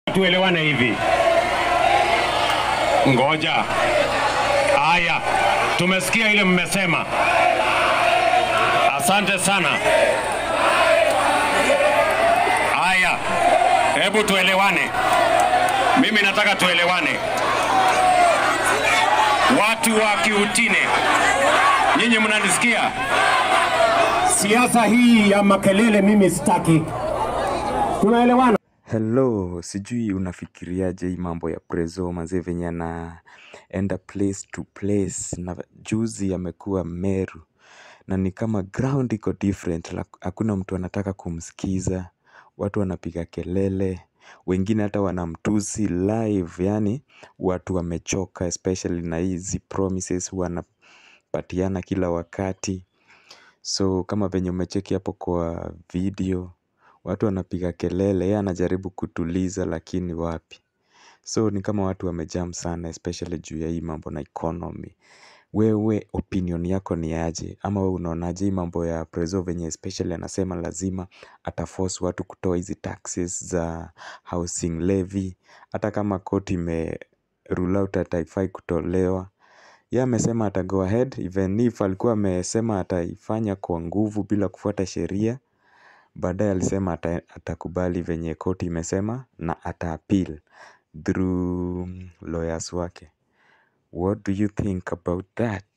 tuelewane hivi. Ngoja. Haya, tumesikia ile mmesema. Asante sana. Haya, hebu tuelewane. Mimi nataka tuelewane. Watu wa Kiutine, nyinyi mnanisikia? Siasa hii ya makelele mimi sitaki. Tunaelewana? Hello, sijui unafikiriaje hii mambo ya Prezo mazee venye anaenda place to place na juzi amekuwa Meru na ni kama ground iko different, la- hakuna mtu anataka kumsikiza, watu wanapiga kelele, wengine hata wanamtusi live, yani watu wamechoka especially na hizi promises wanapatiana kila wakati. So kama venye umecheki hapo kwa video, watu wanapiga kelele, yeye anajaribu kutuliza lakini wapi. So ni kama watu wamejam sana especially juu ya hii mambo na economy. Wewe opinion yako ni aje? Ama wewe unaonaje hii mambo ya Prezo venye especially anasema lazima ataforce watu kutoa hizi taxes za housing levy. Hata kama koti ime rule out ati haifai kutolewa. Yeye amesema ata go ahead even if alikuwa amesema ataifanya kwa nguvu bila kufuata sheria. Baadaye alisema ata, atakubali venye koti imesema na ata appeal through lawyers wake. What do you think about that?